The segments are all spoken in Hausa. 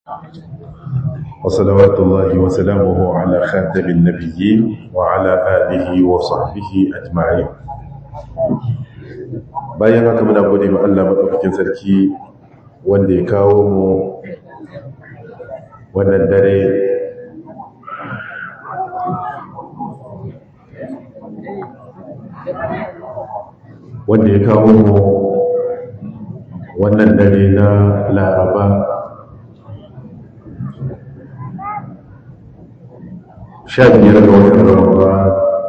وصلوات الله وسلامه على خاتم النبيين وعلى آله وصحبه أجمعين bayan haka muna gode ma Allah madaukakin sarki wanda ya kawo mu wannan dare wanda ya kawo mu wannan dare na laraba sha biyar ga watan ramadan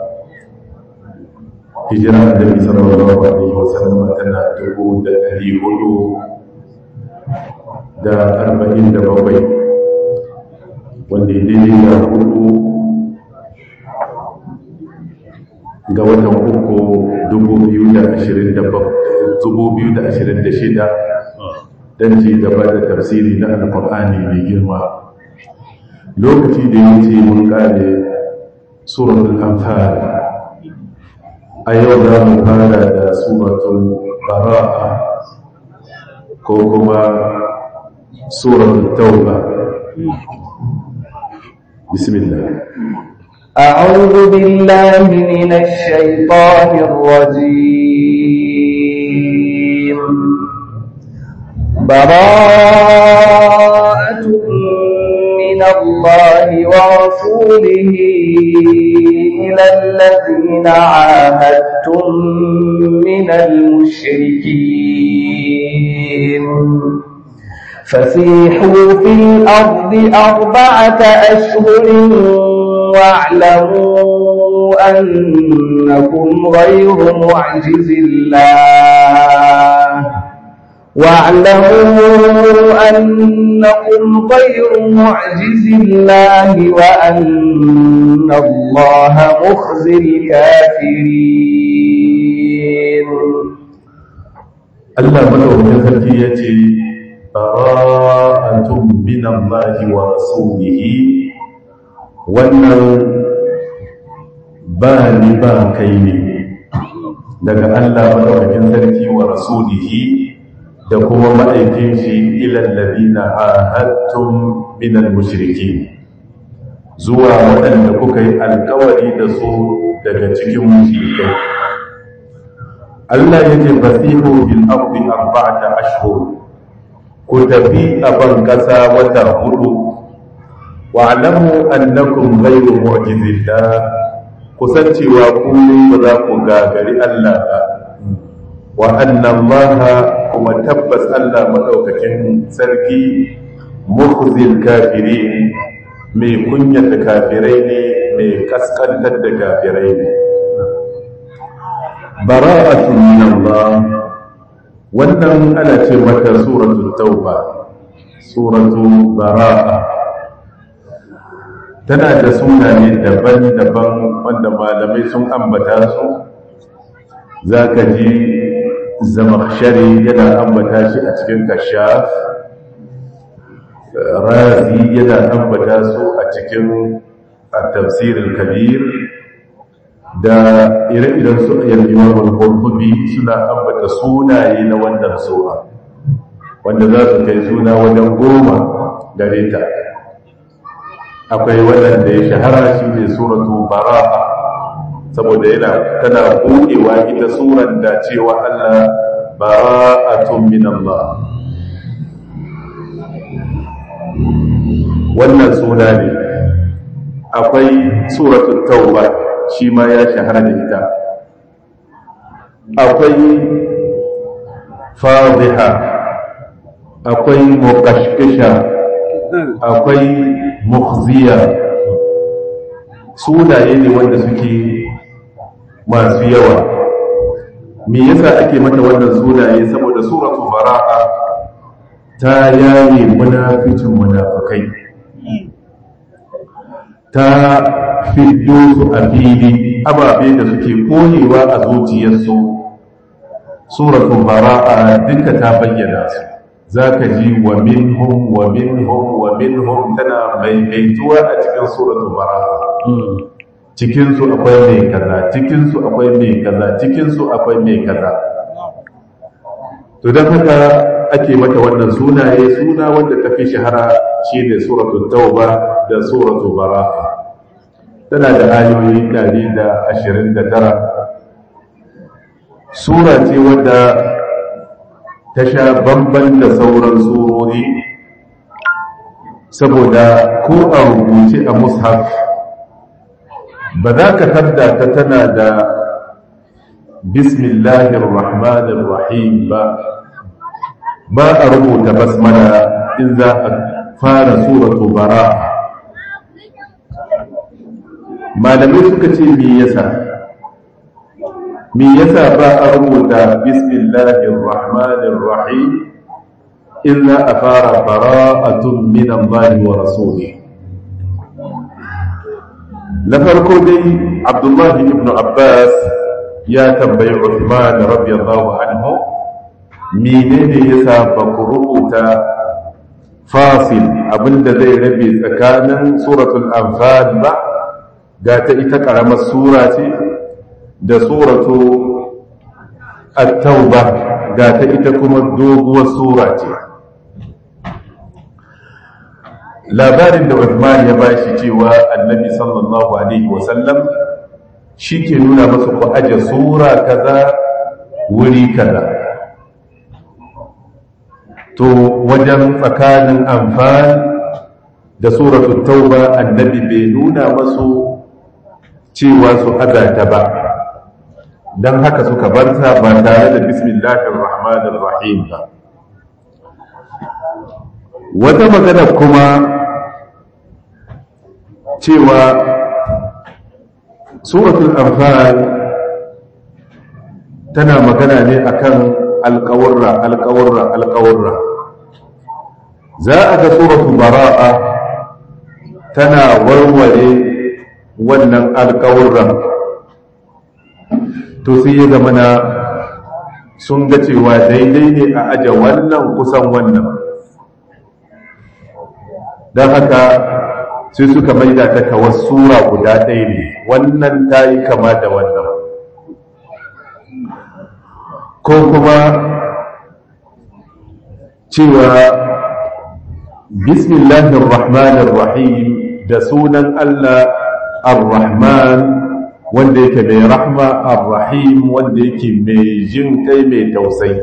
hijira annabi sallallahu alaihi wasallam tana dubu da ɗari hudu da arba'in da bakwai wanda ya daidai da hudu ga watan uku dubu biyu da ashirin da dubu biyu da ashirin da shida don ci gaba da tafsiri na alkur'ani mai girma lokaci da ya ce mun kare suratul anfal a yau za mu fara da suratul bara'a ko kuma suratul tauba bismillah أعوذ بالله من الشيطان الرجيم براءة من الله ورسوله إلى الذين عاهدتم من المشركين فسيحوا في الأرض أربعة أشهر واعلموا أنكم غير معجز الله واعلموا أنكم غير معجز الله وأن الله مخزي الكافرين Allah madaukakin sarki ya ce bara'atun min Allah wa rasulihi wannan ba ni ba kai ne daga Allah madaukakin sarki wa rasulihi da kuma ma'aikin shi ilal ladina ahadtum min al-mushrikeen zuwa waɗanda kuka yi alkawari da su daga cikin mushrikai Allah yake fasihu bil ardi arba'ata ashhur ku tafi a ban kasa wata hudu wa alamu annakum ghayru mu'jizillah kusan cewa ku ba za ku gagari Allah ba wa anna Allah kuma tabbas Allah madaukakin sarki mukhzil kafirin mai kunyata kafirai ne mai kaskantar da kafirai ne bara'atun min Allah wannan ana ce mata suratul tauba suratu bara'a tana da sunaye daban-daban wanda malamai sun ambata su zaka ji zamakshari yana ambata shi a cikin kashaf razi yana ambata su a cikin tafsirin kabir da ire-iren su yan imamul qurtubi suna ambata sunaye na wannan sura wanda za su kai suna wajen goma gare ta akwai wannan da ya shahara shi ne suratu bara'a saboda yana tana buɗewa ita suran da cewa Allah bara'atun min Allah wannan suna ne akwai suratul tauba shi ma ya shahara da ita akwai fadhiha akwai muqashqisha akwai mukhziya sunaye ne wanda suke masu yawa me yasa ake mata wannan sunaye saboda suratul bara'a ta yaye munaficin munafikai ta fiddo su a fili ababe da suke koyewa a zuciyarsu suratul bara'a duka ta bayyana su zaka ji wa minhum wa minhum wa minhum tana maimaituwa a cikin suratul bara'a cikin su akwai mai kaza cikin su akwai mai kaza cikin su akwai mai kaza to dan haka ake mata wannan sunaye suna wanda ta fi shahara shi ne suratul tauba da suratul bara'a tana da ayoyi 129 sura ce wadda ta sha bamban da sauran surori saboda ko a rubuce a mushaf ba za ka tarda ta tana da bismillahir rahmanir rahim ba ba a rubuta basmala in za a fara suratu bara malamai suka ce me yasa me yasa ba a rubuta bismillahir rahmanir rahim in za a fara bara'atun min Allah wa rasuli na farko dai abdullahi ibn abbas ya tambayi Uthman radiyallahu anhu menene yasa ba ku rubuta fasil abinda zai rabe tsakanin suratul anfal ba ga ta ita karamar sura ce da suratu at-tauba ga ta ita kuma doguwar sura ce labarin da Uthman ya bashi cewa annabi sallallahu alaihi wasallam shi ke nuna masa ku aje sura kaza wuri kaza to wajen tsakanin amfani da suratul tauba annabi bai nuna masu cewa su azata ba don haka suka barta ba tare da bismillahir rahmanir rahim ba wata magana kuma cewa suratul anfal tana magana ne akan alƙawarra alƙawarra alƙawarra za a ga suratul bara'a tana warware wannan alƙawarran to sai ya zama na sun ga cewa daidai ne a aje wannan kusan wannan don haka sai suka maida ta kawar sura guda ɗaya ne wannan ta yi kama da wannan ko kuma cewa bismillahir rahmanir rahim da sunan Allah ar-rahman wanda yake mai rahma ar-rahim wanda yake mai jin kai mai tausayi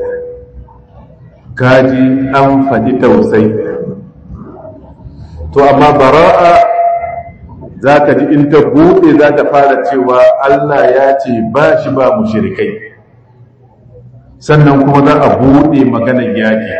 kaji an faɗi tausayi to amma bara'a za ka ji in ta buɗe za ta fara cewa Allah ya ce ba shi ba mu shirikai sannan kuma za a buɗe maganar yaƙi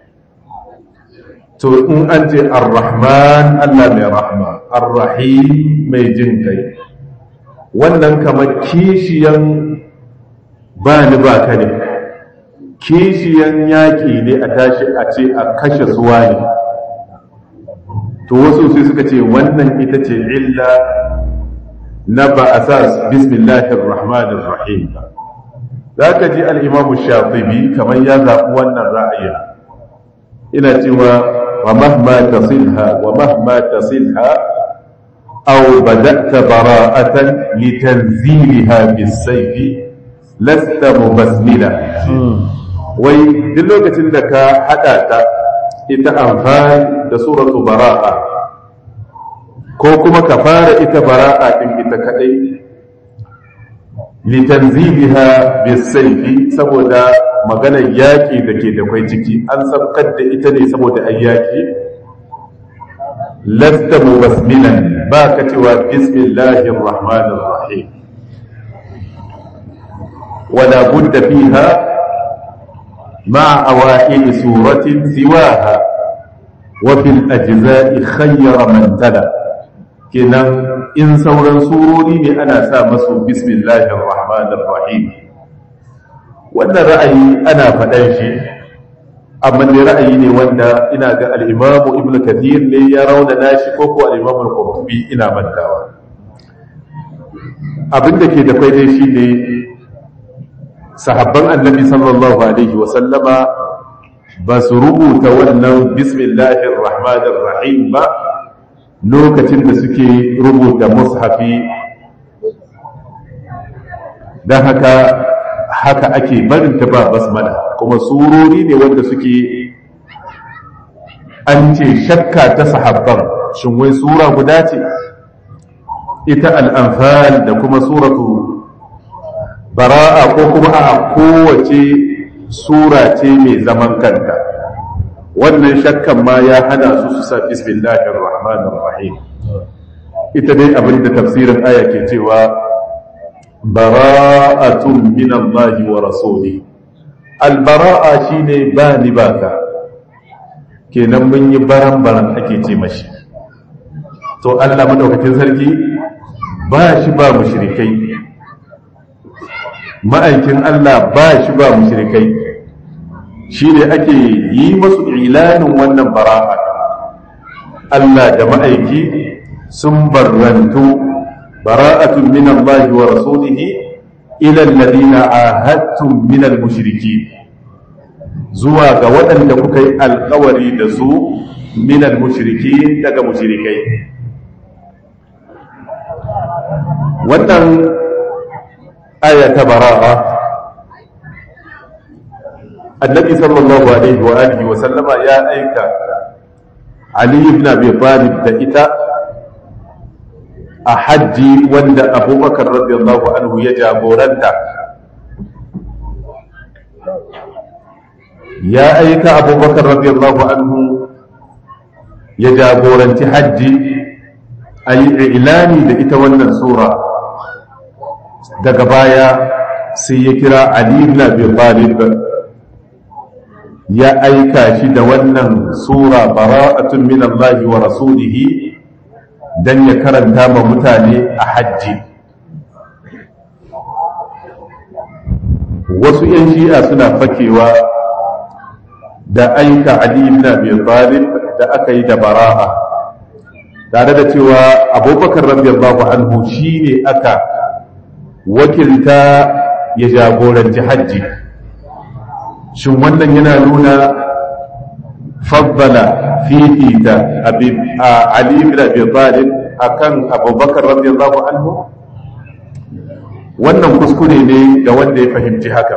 to in an ce ar-rahman Allah mai rahma ar-rahim mai jin kai wannan kamar kishiyan ba ni ba ka ne kishiyan yaƙi ne a tashi a ce a kashe suwa ne to wasu sai suka ce wannan ita ce illa na ba a sa bismillahir rahmanir rahim za ka ji al'imamu shafibi kamar ya zaɓi wannan ra'ayin ina cewa wa mahma tasilha wa mahma tasilha aw bada'ta bara'atan litanziliha bis-sayfi lasta mubasmila wai duk lokacin da ka hada ta ita amfani da suratu bara'a ko kuma ka fara ita bara'a din ita kadai litanziliha bisayfi saboda maganar yaki da ke da kwai ciki an sabkar da ita ne saboda ai yaki lasta mubasmilan ba ka cewa bismillahir rahmanir rahim wala budda fiha مع أوائل سورة سواها وفي الأجزاء خير من تلا كنا إن سورا سوروني أنا سامس بسم الله الرحمن الرحيم وأن رأيي أنا فدنشي أما اللي رأيي وأن إنا الإمام ابن كثير لي يرون ناشي كوكو الإمام القرطبي إنا من داوى abin da ke da kwaidai shi ne sahabban annabi sallallahu alaihi wasallama ba su rubuta wannan bismillahir rahmanir rahim ba lokacin da suke rubuta mushafi don haka haka ake barin ta ba basmala kuma surori ne wanda suke an ce shakka ta sahabban shin wai sura guda ce ita al'amfal da kuma suratu bara'a ko kuma a kowace sura ce mai zaman kanta wannan shakkan ma ya hana su su sa bismillahir rahmanir rahim ita dai abin da tafsirin aya ke cewa bara'atun min Allah wa rasuli albara'a shine ba ni baka kenan mun yi baran baran ake ce mashi to Allah madaukakin sarki ba shi ba mushrikai ma'aikin Allah ba shi ba mushrikai shine ake yi masu ilanin wannan bara'a Allah da ma'aiki sun barrantu bara'atun min Allah wa rasulihi ila alladhina ahadtum min al-mushrikeen zuwa ga waɗanda kuka yi alkawari da su min al-mushrikeen daga mushrikai wannan aya ta bara'a annabi sallallahu alaihi wa alihi wa sallama ya aika ali ibn abi talib da ita a hajji wanda abubakar radiyallahu anhu ya jagoranta ya aika abubakar radiyallahu anhu ya jagoranci hajji a yi ilani da ita wannan sura daga baya sai ya kira ali ibn abi talib ya aika shi da wannan sura bara'atun min Allah wa rasulihi dan ya karanta ma mutane a hajji wasu yan shi'a suna fakewa da aika Ali ibn Abi Talib da aka yi da bara'a tare da cewa Abubakar radiyallahu anhu shine aka wakilta ya jagoranci hajji shin wannan yana nuna faddala fifita Ali ibn Abi Talib akan Abubakar radiyallahu anhu wannan kuskure ne ga wanda ya fahimci haka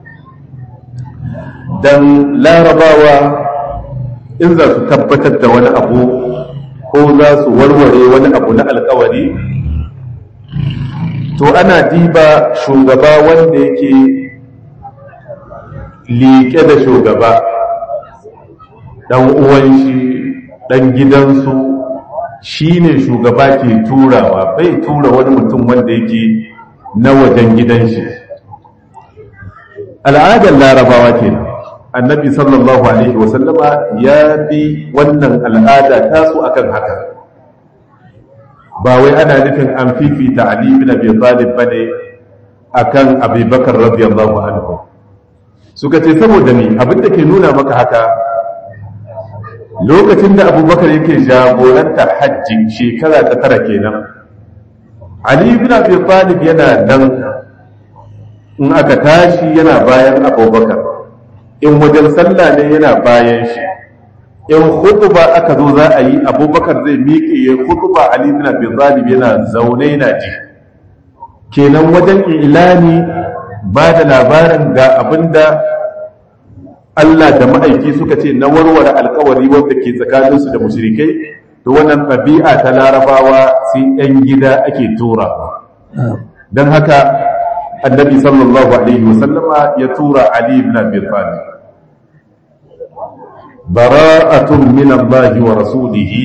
dan larabawa in za su tabbatar da wani abu ko za su warware wani abu na alkawari to ana diba shugaba wanda yake liƙe da shugaba ɗan uwan shi ɗan gidansu shi ne shugaba ke turawa bai tura wani mutum wanda yake na wajen gidan shi al'adar larabawa ke annabi sallallahu alaihi wasallama ya bi wannan al'ada tasu akan haka ba wai ana nufin an fifita ali bin abi talib bane akan abubakar radiyallahu anhu suka ce saboda ni abin da ke nuna maka haka lokacin da abubakar yake jagoranta hajji shekara ta tara kenan ali ibn abi talib yana nan in aka tashi yana bayan abubakar in wajen sallah ne yana bayan shi in khutba aka zo za a yi abubakar zai miƙe ya khutba ali ibn abi talib yana zaune yana ji kenan wajen ilani ba da labarin ga abinda Allah da ma'aiki suka ce na warware alkawari wanda ke tsakaninsu da mushrikai to wannan ɗabi'a ta larabawa sai ɗan gida ake tura don haka annabi sallallahu alaihi wasallama ya tura ali ibn abi talib bara'atun min Allah wa rasulihi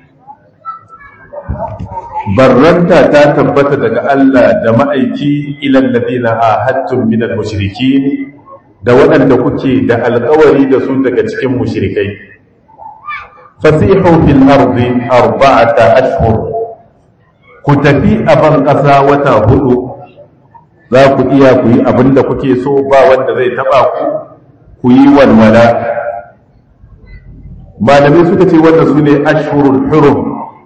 barranta ta tabbata daga Allah da ma'aiki ilal ladina ahadtum min al-mushrikin da waɗanda kuke da alƙawari da su daga cikin mushrikai fasihu fil ardi arba'ata ashhur ku tafi a ban ƙasa wata hudu za ku iya ku yi abin da kuke so ba wanda zai taɓa ku ku yi walwala malamai suka ce wanda su ne ashhurul hurum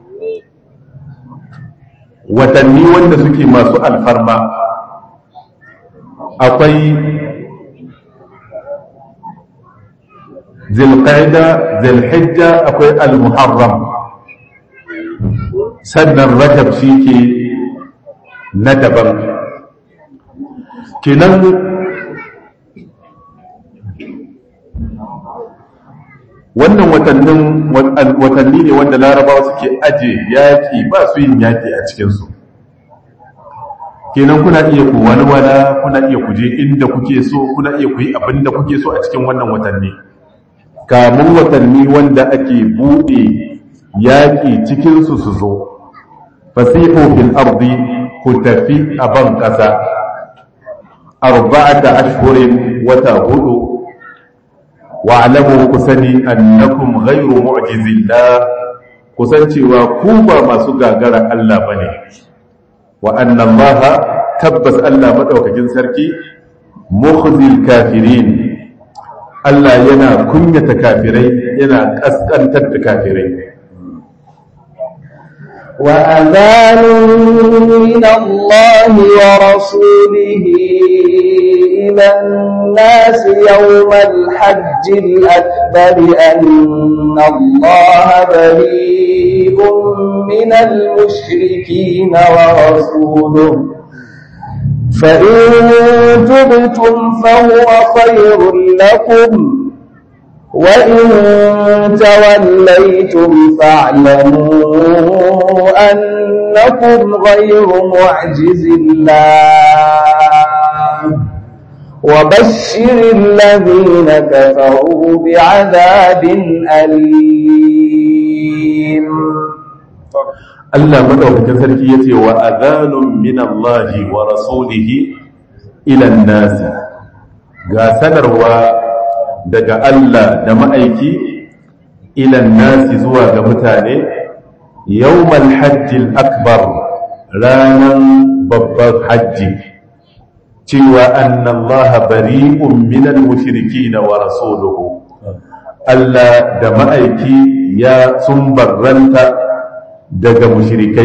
watanni wanda suke masu alfarma akwai zilqaida zilhijja akwai al-muharram sannan rajab shi ke na daban kenan wannan watannin watanni ne wanda larabawa suke aje yaƙi ba su yin yaƙi a cikinsu kenan kuna iya ku walwala kuna iya ku je inda kuke so kuna iya ku yi abin da kuke so a cikin wannan watanni kamun watanni wanda ake buɗe yaƙi cikinsu su zo fasihu fil ardi ku tafi a ban ƙasa arba'ata ashhurin wata hudu wa'lamu ku sani annakum ghayru mu'jizillah kusancewa ku ba masu gagara Allah bane wa anna Allah tabbas Allah madaukakin sarki mukhzil kafirin Allah yana kunyata kafirai yana kaskantar da kafirai وأذان من الله ورسوله إلى الناس يوم الحج الأكبر أن الله بريء من المشركين ورسوله فإن تبتم فهو خير لكم وإن توليتم فاعلموا أنكم غير معجز الله وبشر الذين كفروا بعذاب أليم Allah madaukakin sarki yace wa adhanun min Allah wa rasulihi ila an-nas ga sanarwa daga Allah da ma'aiki ila an-nas zuwa ga mutane yawmal hajjil akbar ranan babban hajji cewa annallaha bari'un minal mushrikeen wa rasuluhu Allah da ma'aiki ya sun barranta daga mushrikai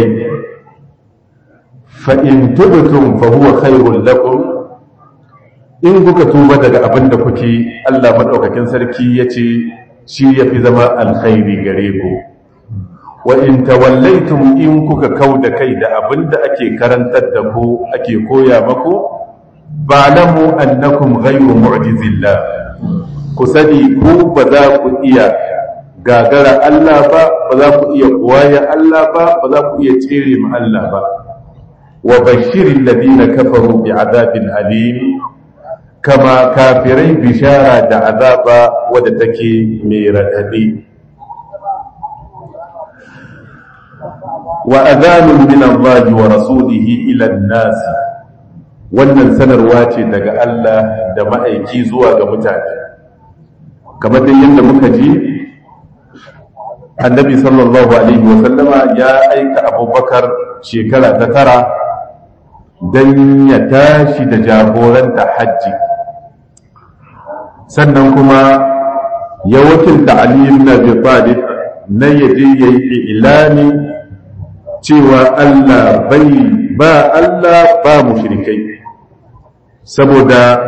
fa in tubtum fa huwa khairul lakum in kuka tuba daga abin da kuke Allah madaukakin sarki yace shi yafi zama alkhairi gare ku wa in tawallaitum in kuka kauda kai da abin da ake karantar da ku ake koya maku ba'lamu annakum ghayru mu'jizillah ku sani ku ba za ku iya gagara Allah ba ba za ku iya kuwaya Allah ba ba za ku iya tsere ma Allah ba wa bashirin ladina kafaru bi azabin alim kama kafirai bishara da azaba wadda take mai radadi wa adhanun min Allah wa rasulihi ila an-nas wannan sanarwa ce daga Allah da ma'aiki zuwa ga mutane kamar dai yadda muka ji annabi sallallahu alaihi wasallama ya aika abubakar shekara ta tara don ya tashi da jagoranta hajji sannan kuma ya wakilta aliyu na talib na yaje ya yi ilani cewa allah bai ba allah ba mushrikai saboda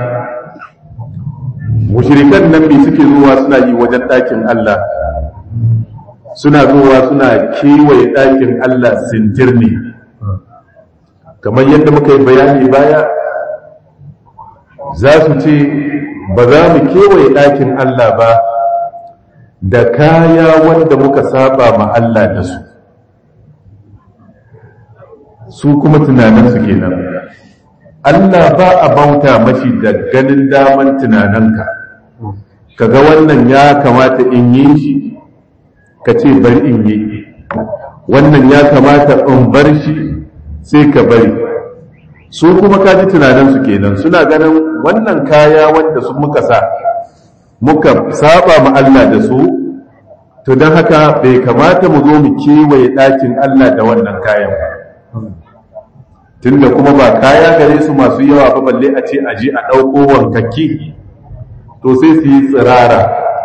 mushrikan nan bi suke zuwa suna yi wajen ɗakin allah suna zuwa suna kewaye ɗakin Allah sintirni kamar yadda muka yi bayani baya za su ce ba za mu kewaye ɗakin Allah ba da kaya wanda muka saba ma Allah da su su kuma tunaninsu kenan Allah ba a bauta mashi da ganin daman tunaninka kaga wannan ya kamata in yi shi ka ce bari in yi wannan ya kamata in bar shi sai ka bari su kuma ka ji tunaninsu kenan suna ganin wannan kaya wanda su muka sa muka saba ma Allah da su to don haka bai kamata mu zo mu kewaye ɗakin Allah da wannan kayan ba tunda kuma ba kaya gare su masu yawa ba balle a ce a je a ɗauko wankakki to sai su yi tsirara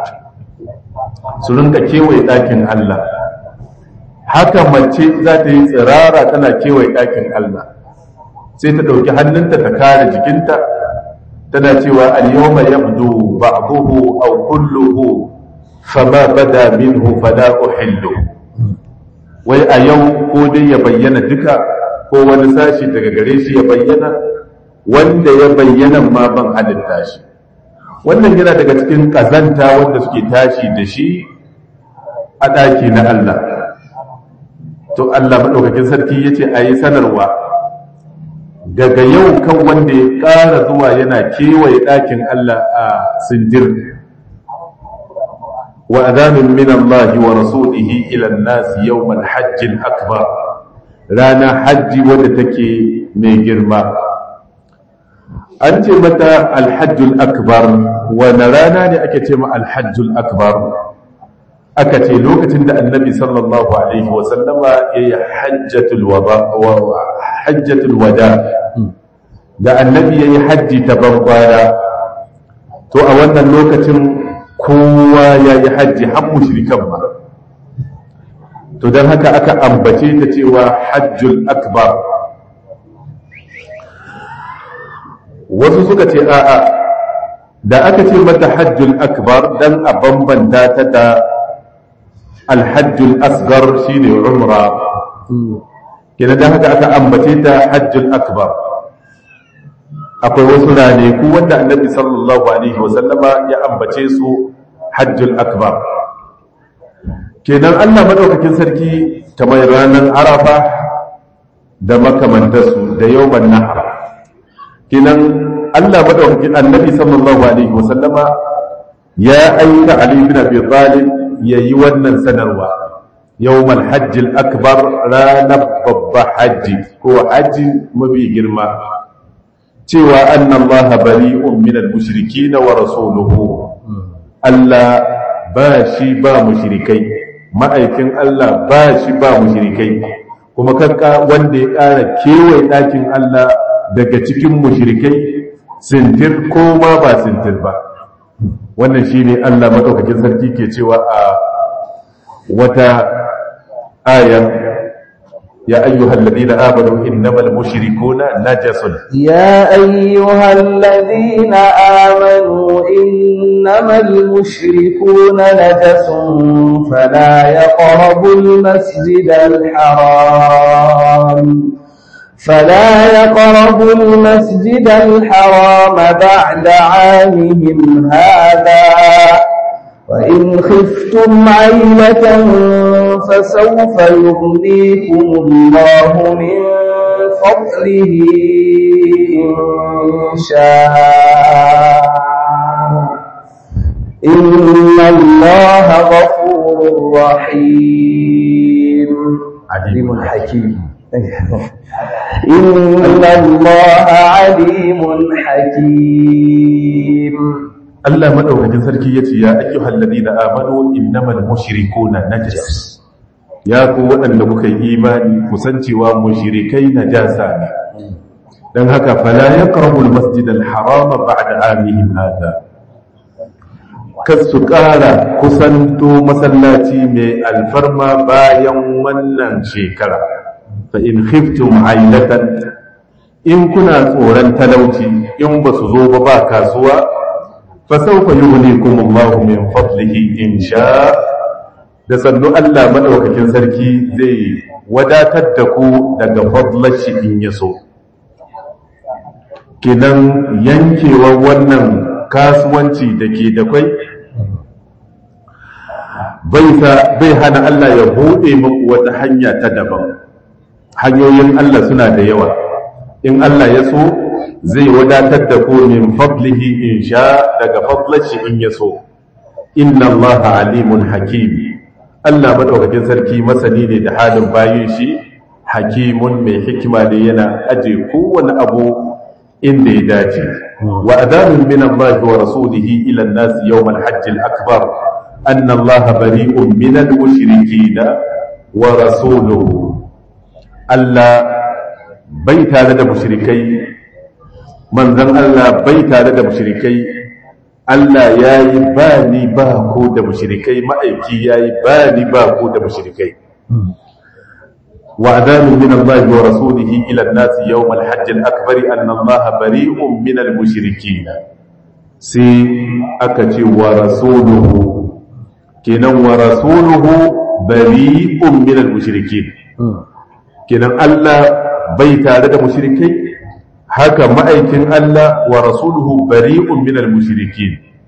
su rinka kewaye ɗakin Allah haka mace za ta yi tsirara tana kewaye ɗakin Allah sai ta ɗauki hannunta ta kare jikinta tana cewa al-yawma yabdu ba'dahu aw kulluhu fama bada minhu fala uhillu wai a yau ko dai ya bayyana duka ko wani sashi daga gare shi ya bayyana wanda ya bayyana ma ban halitta shi wannan yana daga cikin ƙazanta wanda suke tashi da shi a ɗaki na Allah to Allah maɗaukakin sarki ya ce a yi sanarwa daga yau kan wanda ya ƙara zuwa yana kewaye ɗakin Allah a sindir wa adamin min Allah wa rasulihi ila an-nas yawm al-hajj al-akbar rana hajji wadda take mai girma an ce mata alhajjul akbar wani rana ne ake ce ma alhajjul akbar aka ce lokacin da annabi sallallahu alaihi wasallama ya yi hajjatul wada da annabi ya yi hajji ta bankwara to a wannan lokacin kowa ya yi hajji har mushrikan ba to don haka aka ambace ta cewa hajjul akbar wasu suka ce a'a da aka ce mata hajjul akbar dan a bambanta ta da alhajjul asgar shine umra kenan dan haka aka ambace ta hajjul akbar akwai wasu ranaku wanda annabi sallallahu alaihi wasallama ya ambace su hajjul akbar kenan Allah madaukakin sarki kamar ranar arafa da makamantarsu da yawman nahar kenan Allah madaukakin annabi sallallahu alaihi wasallama ya aika Ali bin Abi Talib yayi wannan sanarwa yawmal hajj akbar ranar babba hajji ko hajji mafi girma cewa anna Allah bari'un min al-mushrikeen wa rasuluhu Allah ba shi ba mushrikai ma'aikin Allah ba shi ba mushrikai kuma kanka wanda ya ƙara kewaye ɗakin Allah daga cikin mushrikai sintir ko ma ba sintir ba wannan shine Allah madaukakin sarki ke cewa a wata aya ya ayyuhal ladina amanu innamal mushrikuna najasun يا أيها الذين آمنوا إنما المشركون نجس فلا يقربوا المسجد الحرام فلا يقربوا المسجد الحرام بعد عامهم هذا وإن خفتم عيلة فسوف يغنيكم الله من فضله إن شاء إن الله غفور رحيم عليم حكيم إن الله عليم حكيم Allah madaukakin sarki yace ya ayyuhal ladina amanu innamal mushrikuna najas ya ku waɗanda kuka yi imani kusancewa mushrikai najasa ne dan haka fala yaqrabu almasjid alharam ba'da amihim hada kasu ƙara kusanto masallaci mai alfarma bayan wannan shekara fa in khiftum ailatan in kuna tsoron talauci in ba su zo ba ba kasuwa fasaufa yughnikum Allahu min fadlihi in sha da sannu Allah madaukakin sarki zai wadatar da ku daga fadlar shi in yaso kinan yankewar wannan kasuwanci da ke da kwai bai hana Allah ya buɗe muku wata hanya ta daban hanyoyin Allah suna da yawa in Allah ya so zai wadatar da ku min fadlihi in sha daga fadlashi in ya so inna allaha alimun hakim Allah madaukakin sarki masani ne da halin bayin shi hakimun mai hikima ne yana aje kowane abu inda ya dace wa adanun min Allah wa rasulihi ila an-nas yawm al-hajj al-akbar anna Allah bari'un min al-mushrikeen wa rasuluhu Allah bai tare da mushrikai manzan Allah bai tare da mushrikai Allah ya yi ba ni ba ko da mushrikai ma'aiki ya yi ba ni ba ko da mushrikai wa adamin min Allah wa rasulihi ila an-nas yawm al-hajj al-akbar anna Allah bari'un min al-mushrikeen sai aka ce wa rasuluhu kenan wa rasuluhu bari'un min al-mushrikeen kenan Allah bai tare da mushrikai haka ma'aikin Allah wa rasuluhu bari'un minal mushrikin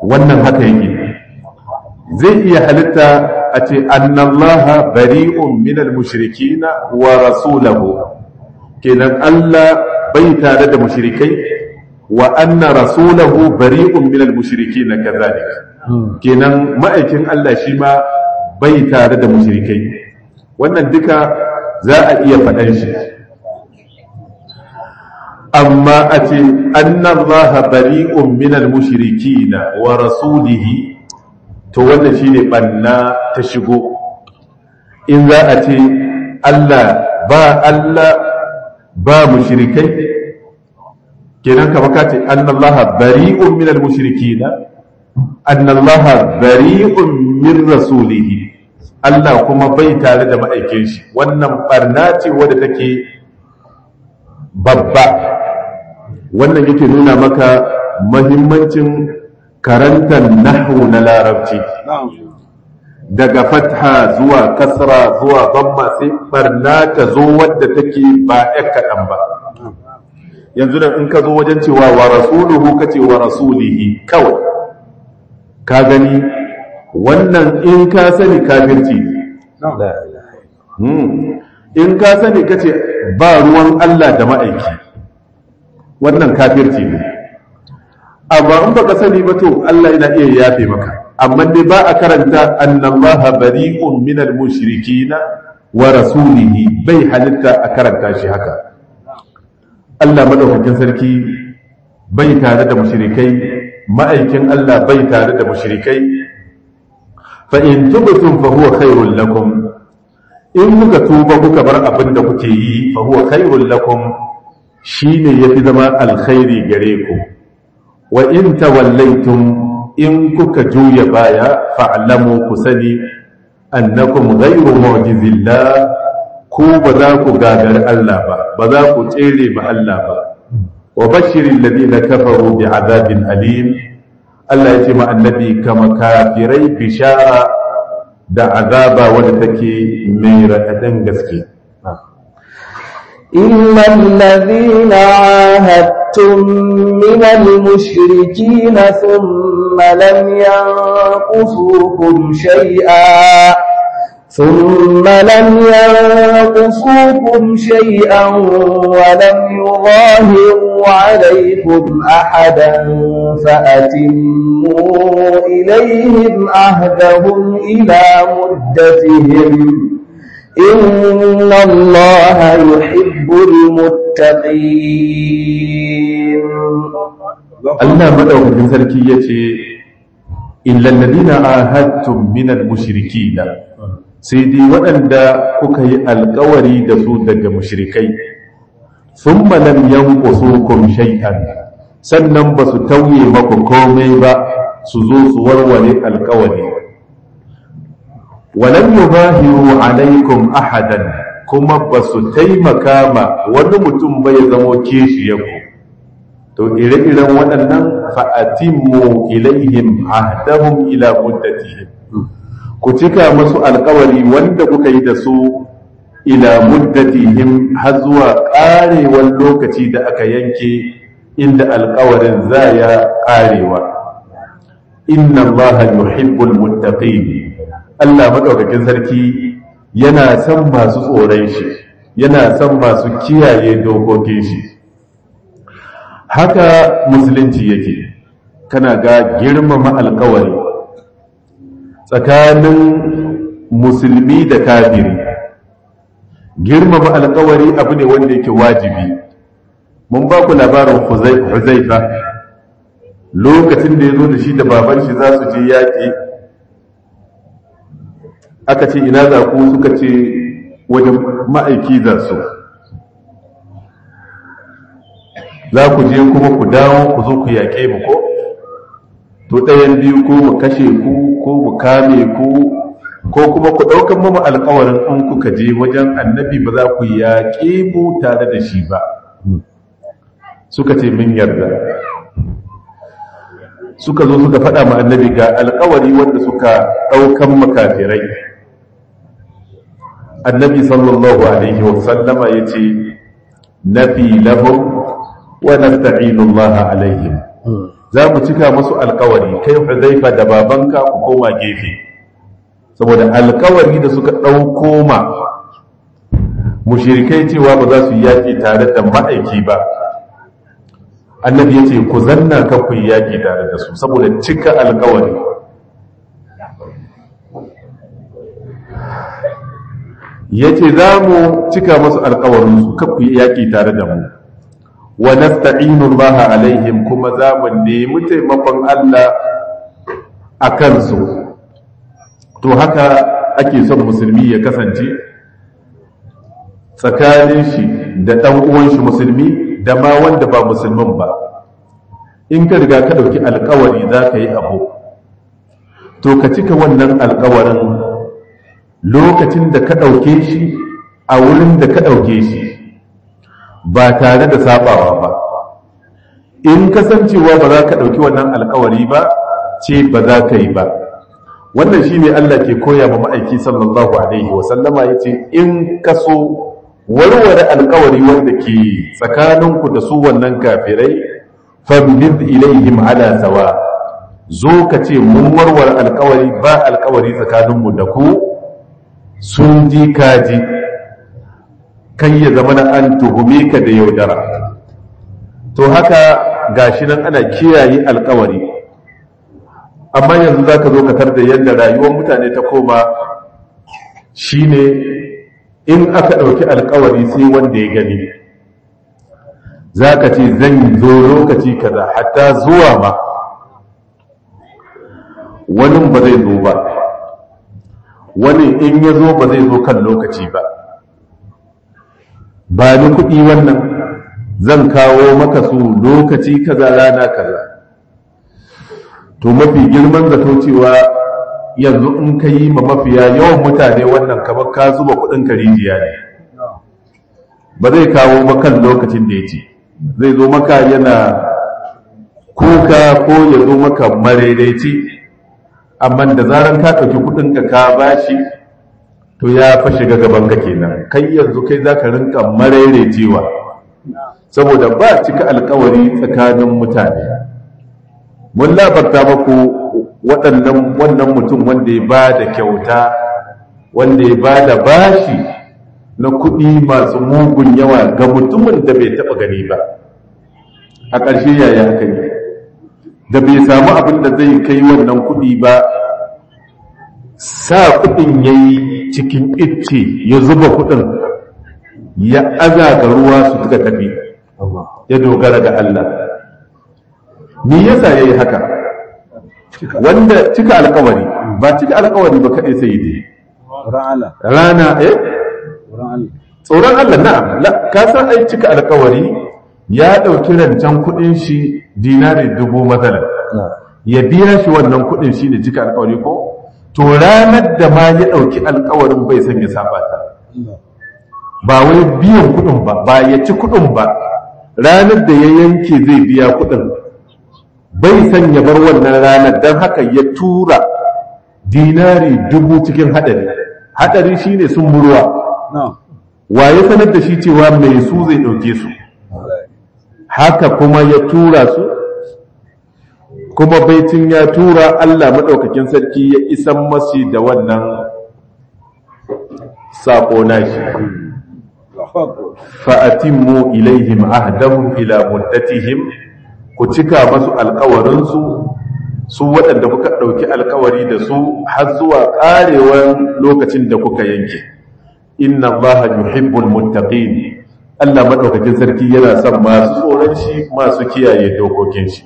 wannan haka yake zai iya halitta a ce annallaha bari'un minal mushrikina wa rasulahu kenan Allah bai tare da mushrikai wa anna rasulahu bari'un minal mushrikina kadhalik kenan ma'aikin Allah shi ma bai tare da mushrikai wannan duka za a iya faɗan shi amma a ce annallaha bari'un minal mushrikina wa rasulihi to wannan shine banna ta shigo in za a ce Allah ba Allah ba mushrikai kenan kama ka ce annallaha bari'un minal mushrikina annallaha bari'un min rasulihi Allah kuma bai tare da ma'aikin shi wannan barna ce wadda take babba wannan yake nuna maka mahimmancin karantar nahwu na larabci daga fatha zuwa kasra zuwa bamma sai barna ta zo wadda take ba ya kaɗan ba yanzu da in ka zo wajen cewa wa rasuluhu ka ce wa rasulihi kawai ka gani wannan in ka sani kafirci in ka sani ka ce ba ruwan Allah da ma'aiki wannan kafirci ne amma in baka sani ba to Allah yana iya yafe maka amma dai ba a karanta annallaha bari'un minal mushrikina wa rasulihi bai halitta a karanta shi haka Allah madaukakin sarki bai tare da mushrikai ma'aikin Allah bai tare da mushrikai fa in tubtum fa huwa khairul lakum in kuka tuba kuka bar abin da kuke yi fa huwa khairul lakum shine yafi zama alkhairi gare ku wa in tawallaytum in kuka juya baya fa'lamu ku sani annakum ghayru mu'jizillah ku ba za ku gagari Allah ba ba za ku tsere ma Allah ba wa bashirin ladina kafaru bi azabin alim Allah ya ce ma annabi kama kafirai bishara da azaba wadda take mai raɗaɗin gaske إلا الذين عاهدتم من المشركين ثم لم ينقصوكم شيئا ثم لم ينقصوكم شيئا ولم يظاهروا عليكم أحدا فأتموا إليهم عهدهم إلى مدتهم إن الله يحب المتقين Allah madaukakin sarki yace illal ladina ahadtum minal mushrikina sai dai waɗanda kuka yi alkawari da su daga mushrikai thumma lam yanqusukum shay'an sannan ba su tauye maku komai ba su zo su warware alkawari walam yubahiru alaikum ahadan kuma ba su taimaka ma wani mutum bai zamo kishiyarku to ire-iren waɗannan fa'atimmu ilaihim ahdahum ila muddatihim ku cika masu alkawari wanda kuka yi da su ila muddatihim har zuwa ƙarewar lokaci da aka yanke inda alkawarin za ya ƙarewa inna allaha yuhibbul muttaqin Allah madaukakin sarki yana son masu tsoron shi yana son masu kiyaye dokokin shi haka musulunci yake kana ga girmama alkawari tsakanin musulmi da kafiri girmama alkawari abu ne wanda yake wajibi mun ba ku labarin huzaifa lokacin da ya zo da shi da baban shi za su je yaƙi aka ce ina za ku suka ce wajen ma'aiki za su za ku je kuma ku dawo ku zo ku yaƙe mu ko to ɗayan biyu ko mu kashe ku ko mu kame ku ko kuma ku ɗaukan mamu alkawarin in kuka je wajen annabi ba za ku yaƙe mu tare da shi ba suka ce min yarda suka zo suka faɗa ma annabi ga alkawari wanda suka ɗaukan makafirai annabi sallallahu alaihi wa sallama ya ce nafi lahum wa nasta'inu Allah alaihim za mu cika musu alkawari kai huzaifa da babanka ku koma gefe saboda alkawari da suka ɗauko ma mushirikai cewa ba za su yi yaƙi tare da ma'aiki ba annabi ya ce ku zanna ka ku yi yaƙi tare da su saboda cika alkawari ya ce za mu cika masu alkawarinsu ka ku yi yaƙi tare da mu wa nasta'inu Allah alaihim kuma za mu nemi taimakon Allah a kansu to haka ake son musulmi ya kasance tsakanin shi da ɗan uwan shi musulmi da ma wanda ba musulmin ba in ka riga ka ɗauki alkawari za ka yi abu to ka cika wannan alkawarin lokacin da ka ɗauke shi a wurin da ka ɗauke shi ba tare da sabawa ba in kasancewa ba za ka ɗauki wannan alkawari ba ce ba za ka yi ba wannan shi ne Allah ke koya ma ma'aiki sallallahu alaihi wasallama ya ce in ka so warware alkawari wanda ke tsakaninku da su wannan kafirai fabnid ilaihim ala sawa zo ka ce mun warware alkawari ba alkawari tsakaninmu da ku sun ji kaji kan ya zama na an tuhume ka da yaudara to haka gashi nan ana kiyaye alkawari amma yanzu za ka zo ka da yadda rayuwar mutane ta koma shine in aka ɗauki alkawari sai wanda ya gani za ka ce zan zo lokaci kaza hatta zuwa ma wani ba zai zo ba wani in ya zo ba zai zo kan lokaci ba ba ni kuɗi wannan zan kawo maka su lokaci kaza rana kaza to mafi girman zato cewa yanzu in ka yi ma mafiya yawan mutane wannan kamar ka zuba kuɗin ka rijiya ne ba zai kawo makan lokacin da ya ce zai zo maka yana kuka ko ya zo maka maraidaici amma da zaran ka ɗauki kuɗinka ka bashi to ya fa shiga gaban ka kenan kai yanzu kai za ka rinka maraidaicewa saboda ba cika alkawari tsakanin mutane mun labarta maku waɗannan wannan mutum wanda ya ba da kyauta wanda ya ba da bashi na kuɗi masu mugun yawa ga mutumin da bai taɓa gani ba a ƙarshe yaya aka yi da bai samu abin da zai kai wannan kuɗi ba sa kuɗin ya yi cikin icce ya zuba kuɗin ya aza ga ruwa su suka tafi ya dogara ga Allah me yasa ya yi haka wanda cika alkawari ba cika alkawari ba kaɗai sai dai rana eh tsoron Allah na'am ka san ai cika alkawari ya ɗauki rancen kuɗin shi dinari dubu matsalar ya biya shi wannan kuɗin shi ne cika alkawari ko to ranar da ma ya ɗauki alkawarin bai san ya saba ta ba wai biyan kuɗin ba ba ya ci kuɗin ba ranar da ya yanke zai biya kuɗin bai san ya bar wannan ranar don haka ya tura dinari dubu cikin haɗari haɗari shine sun burwa wa ya sanar da shi cewa mai su zai ɗauke su haka kuma ya tura su kuma baitin ya tura Allah maɗaukakin sarki ya isan masu da wannan saƙo nashi fa'atimmu ilaihim ahdahum ila muddatihim ku cika masu alkawarinsu su waɗanda kuka ɗauki alkawari da su har zuwa ƙarewar lokacin da kuka yanke inna allaha yuhibbul muttaqin Allah madaukakin sarki yana son masu tsoron shi masu kiyaye dokokin shi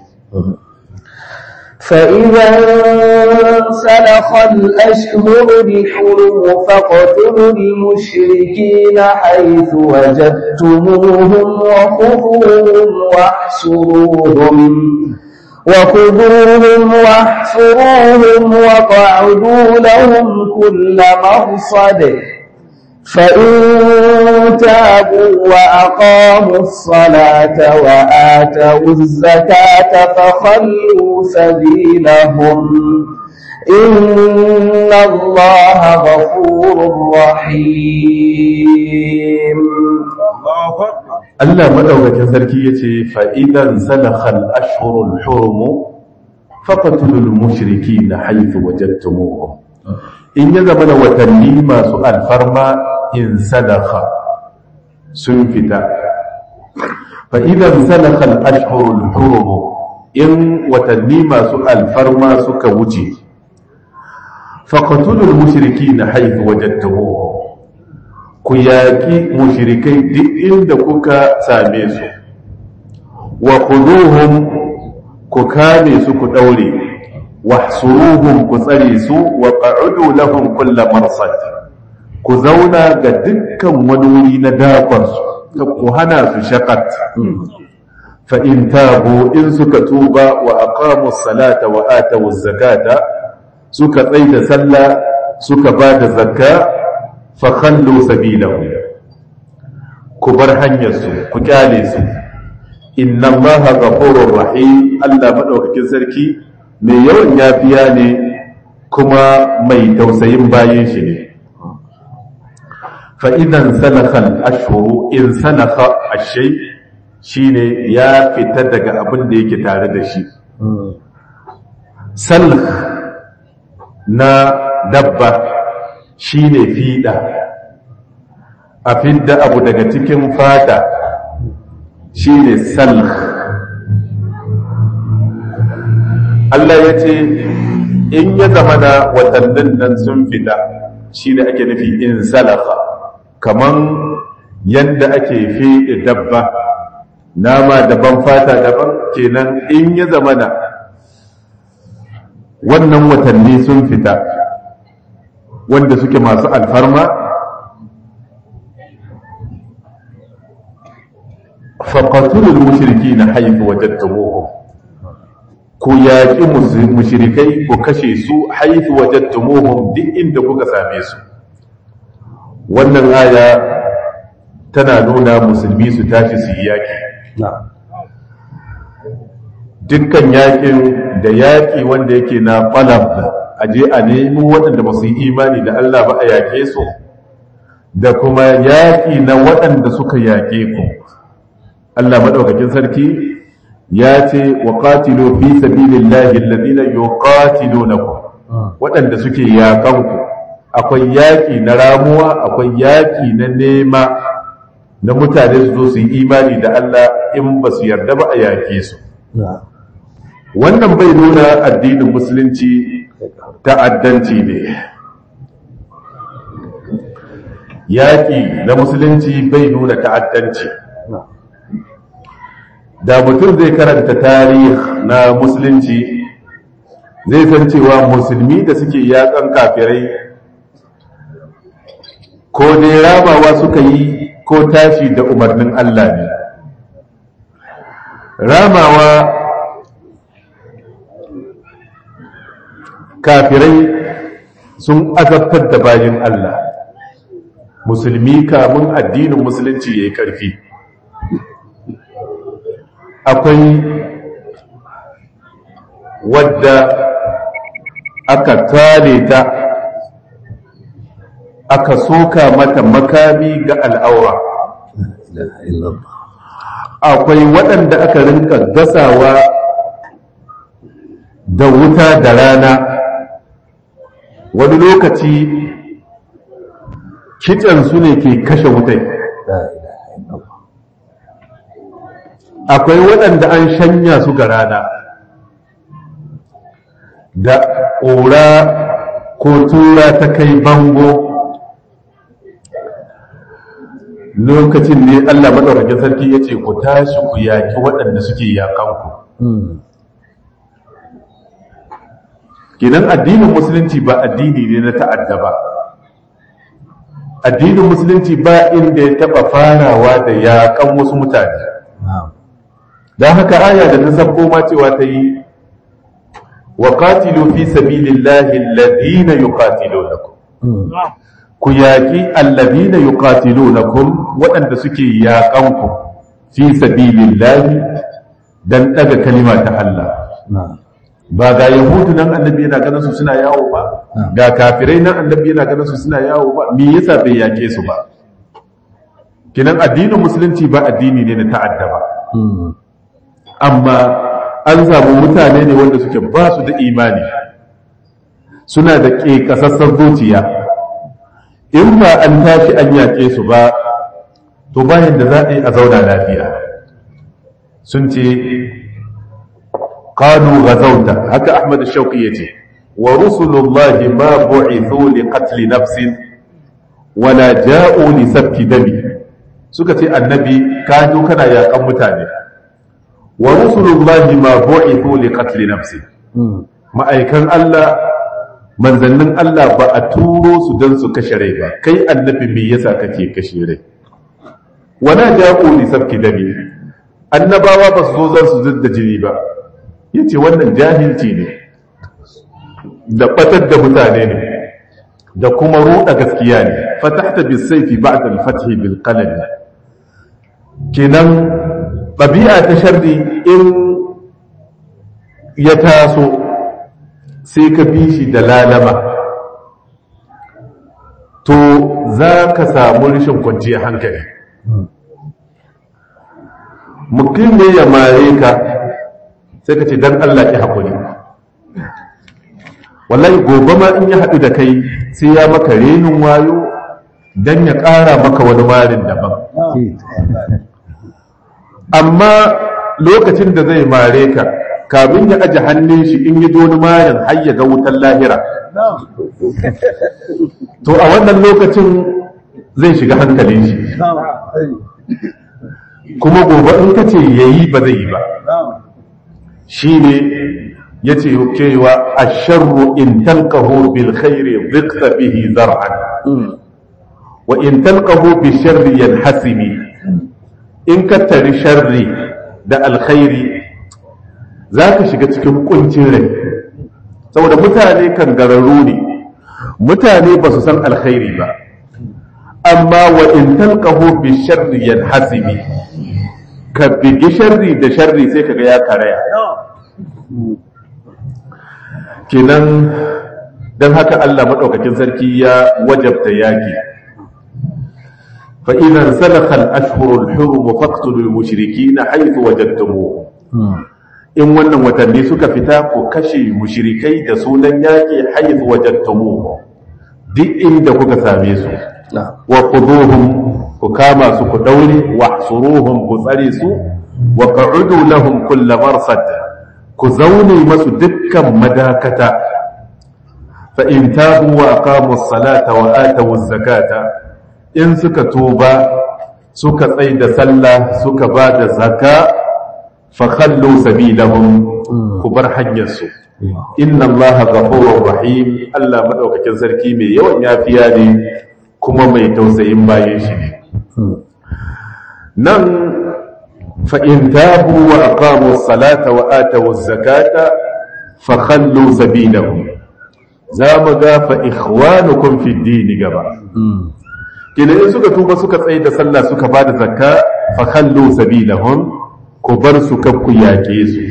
فإذا انسلخ الأشهر الحرم فاقتلوا المشركين حيث وجدتموهم وخذوهم واحصروهم وخذوهم واحصروهم وقعدوا لهم كل مرصد فإن تابوا وأقاموا الصلاة وآتوا الزكاة فخلوا سبيلهم إن الله غفور رحيم Allah madaukakin sarki yace fa idan salakhal ashhurul hurum faqtulul mushrikeena haythu wajadtumuhum in ya zama da watanni masu alfarma in sadaka sun fita fa idan salakhal ashhurul hurum in watanni masu alfarma suka wuce faqtulul mushrikeena haythu wajadtumuhum ku yaƙi mushrikai duk inda kuka same su wa khuduhum ku kame su ku daure wahsuruhum ku tsare su wa qa'udu lahum kull marsad ku zauna ga dukkan wani wuri na dakon su ku hana su shakat fa in tabu in suka tuba wa aqamu salata wa atu zakata suka tsaida sallah suka bada zakka fakhallu sabilahu ku bar hanyarsu ku kyale su inna allaha ghafurur rahim Allah madaukakin sarki mai yawan yafiya ne kuma mai tausayin bayin shi ne fa idan salakha ashhuru in salakha ashay shine ya fita daga abin da yake tare da shi salh na dabba shi ne fiɗa a fidda abu daga cikin fata shi ne salh Allah ya ce in ya zama na watannin nan sun fita shi ne ake nufi in salaka kaman yadda ake fiɗe dabba nama daban fata daban kenan in ya zama na wannan watanni sun fita wanda suke masu alfarma faƙatulul mushriki na haifu wajattumuhum ku yaƙi mushrikai ku kashe su haifu wajattumuhum duk inda kuka same su wannan aya tana nuna musulmi su tashi su yi yaƙi dukkan yaƙin da yaƙi wanda yake na falab aje a nemi waɗanda ba su yi imani da Allah ba a yaƙe su da kuma yaƙi na waɗanda suka yaƙe ku Allah maɗaukakin sarki ya ce wa qatilu fi sabilillahi alladhina yuqatilunakum waɗanda suke yaƙan ku akwai yaƙi na ramuwa akwai yaƙi na nema na mutane su zo su yi imani da Allah in ba su yarda ba a yaƙe su wannan bai nuna addinin musulunci ta'addanci ne yaƙi na musulunci bai nuna ta'addanci da mutum zai karanta tarih na musulunci zai san cewa musulmi da suke yaƙan kafirai ko dai ramawa suka yi ko tashi da umarnin Allah ne ramawa kafirai sun azabtar da bayan Allah musulmi kamun addinin musulunci ya yi ƙarfi akwai wadda aka tale ta aka soka mata makami ga al'aura akwai waɗanda aka rinka gasawa da wuta da rana wani lokaci su ne ke kashe wutai akwai waɗanda an shanya su ga rana da ƙura ko tura ta kai bango lokacin ne Allah maɗaukakin sarki ya ce ku tashi ku yaƙi waɗanda suke yaƙanku kinan addinin musulunci ba addini ne na ta'adda ba addinin musulunci ba inda ya taɓa farawa da yaƙan wasu mutane don haka aya da ta sabko ma cewa ta yi wa qatilu fi sabilillahi alladhina yuqatilunakum ku yaƙi alladhina yuqatilunakum waɗanda suke yaƙan ku fi sabilillahi dan daga kalima ta Allah ba ga yahudu nan annabi yana ganin su suna yawo ba ga kafirai nan annabi yana ganin su suna yawo ba me yasa bai yaƙe su ba kinan addinin musulunci ba addini ne na ta'adda ba amma an samu mutane ne wanda suke ba su da imani suna da ƙeƙasassar zuciya in ba an tashi an yaƙe su ba to bayan da za a yi a zauna lafiya sun ce ƙanu gazauta haka ahmad shauƙi ya ce wa rusulullahi ma bu'ithu li qatli nafsin wala ja'u li sabki dami suka ce annabi ka zo kana yaƙan mutane wa rusulullahi ma bu'ithu li qatli nafsin ma'aikan Allah manzannin Allah ba a turo su don su kashe rai ba kai annabi me yasa kake kashe rai wala ja'u li sabki dami annabawa ba su zo zan su zidda jini ba yace wannan jahilci ne da batar da mutane ne da kuma ruɗa gaskiya ne fatahta bis sayfi ba'da al-fath bil qalam kenan ɗabi'a ta sharri in ya taso sai ka bi shi da lalama to za ka samu rashin kwanciyar hankali mutum ne ya mare ka sai ka ce don Allah ki haƙuri wallahi gobe ma in ya haɗu da kai sai ya maka renin wayo don ya ƙara maka wani marin daban amma lokacin da zai mare ka kamin ya aje hannun shi in yi doni marin har ya ga wutan lahira to a wannan lokacin zai shiga hankalin shi kuma gobe in ka ce ya yi ba zai yi ba shi ne ya ce cewa a sharru in talqahu bil khairi zikta bihi zar'an wa in talqahu bi sharri yanhasimi in ka tari sharri da alkhairi za ka shiga cikin kuncin rai saboda mutane kan gararru ne mutane ba su san alkhairi ba amma wa in talqahu bi sharri yanhasimi ka bigi sharri da sharri sai kaga ya karaya kenan dan haka Allah madaukakin sarki ya wajabta yaki فإذا انسلخ الأشهر الحرم فاقتلوا المشركين حيث وجدتموهم in wannan watanni suka fita ku kashe mushrikai da sunan yaƙi haithu wajadtumuhu duk inda kuka same su wa quduhum ku kama su ku daure wa hsuruhum ku tsare su wa qa'udu lahum kull marsad ku zaune masu dukkan madakata fa in tabu wa aqamu as-salata wa atu az-zakata in suka tuba suka tsai da sallah suka ba da zaka fakhallu sabilahum ku bar hanyarsu inna allaha ghafurur rahim Allah madaukakin sarki mai yawan yafiya ne kuma mai tausayin bayan shi ne nan fa in tabu wa aqamu as-salata wa atu az-zakata fakhallu sabilahum za mu ga fa ikhwanukum fi ad-din gaba kenan in suka tuba suka tsaye da sallah suka ba da zakka fa khallu sabilahum ku bar su kakku yaƙe su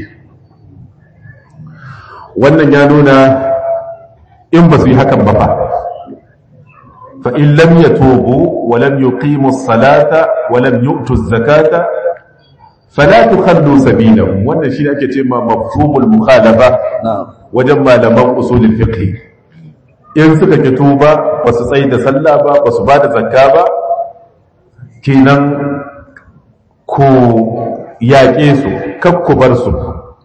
wannan ya nuna in ba su yi hakan ba fa fa in lam yatubu wa lam yuqimu as-salata wa lam yu'tu az-zakata fala tukhallu sabilahum wannan shi ake ce ma mafhumul mukhalafa wajen malaman usulul fiqh in suka ki tuba ba su tsaye da sallah ba ba su ba da zakka ba kenan ku yaƙe su kakku bar su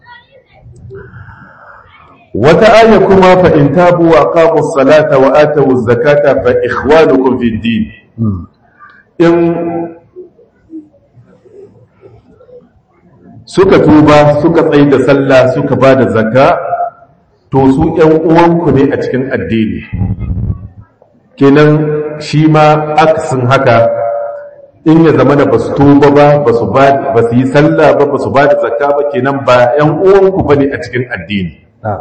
wata aya kuma fa in tabu wa aqamu salata wa atu zakata fa ikhwanukum fi din in suka tuba suka tsaye da sallah suka ba da zakka to su ‘yan uwanku ne a cikin addini kenan shi ma aksin haka in ya zama da ba su tuba ba ba su yi sallah ba ba su ba da zakka ba kenan ba ‘yan uwanku ba ne a cikin addini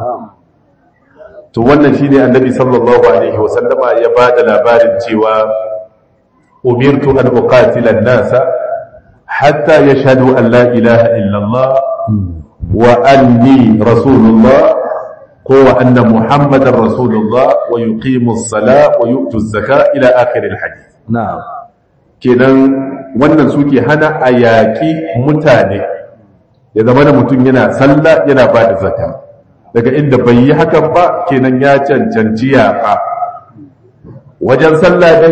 to wannan shi ne annabi sallallahu alaihi wasallama ya ba da labarin cewa umirtu an uqatila nasa hatta yashhadu an la ilaha illallah wa anni rasulullah هو أن محمد رسول الله ويقيم الصلاة ويؤتي الزكاة إلى آخر الحديث نعم kenan wannan suke hana a yaƙi mutane ya zama da mutum yana sallah yana ba da zaka daga inda bai yi hakan ba kenan ya cancanci yaƙa wajen sallah dai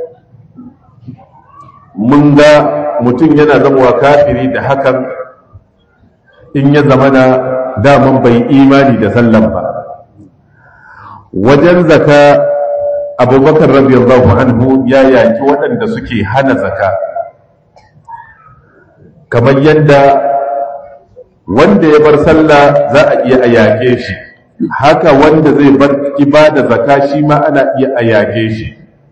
mun ga mutum yana zamowa kafiri da hakan in ya zama na daman bai imani da sallan ba wajen zaka abubakar radiyallahu anhu ya yaki waɗanda suke hana zaka kamar yadda wanda ya bar sallah za a iya a yage shi haka wanda zai bar ibada zaka shi ma ana iya a yage shi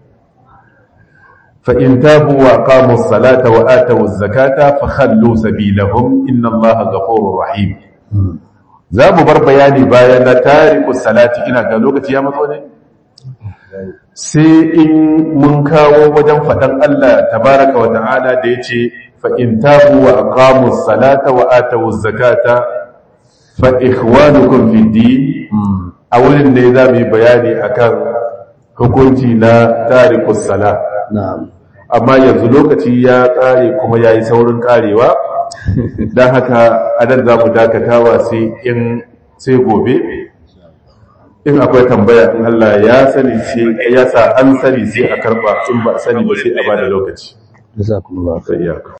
فإن تابوا وأقاموا الصلاة وآتوا الزكاة فخلوا سبيلهم إن الله غفور رحيم za mu bar bayani bayan na tariku salati ina ga lokaci ya matso ne sai in mun kawo wajen faɗan Allah tabaraka wa ta'ala da ya ce fa'in tabu wa aqamu salata wa atawu zakata fa ikhwanukum fi din a wurin ne za mu yi bayani akan hukunci na tariku sala amma yanzu lokaci ya ƙare kuma ya yi saurin ƙarewa don haka adan za mu dakatawa sai in sai gobe in akwai tambaya in Allah ya sani sai ya sa an sani sai a karba in ba sani ba sai a bada lokaci jazakumullahu sai iyaka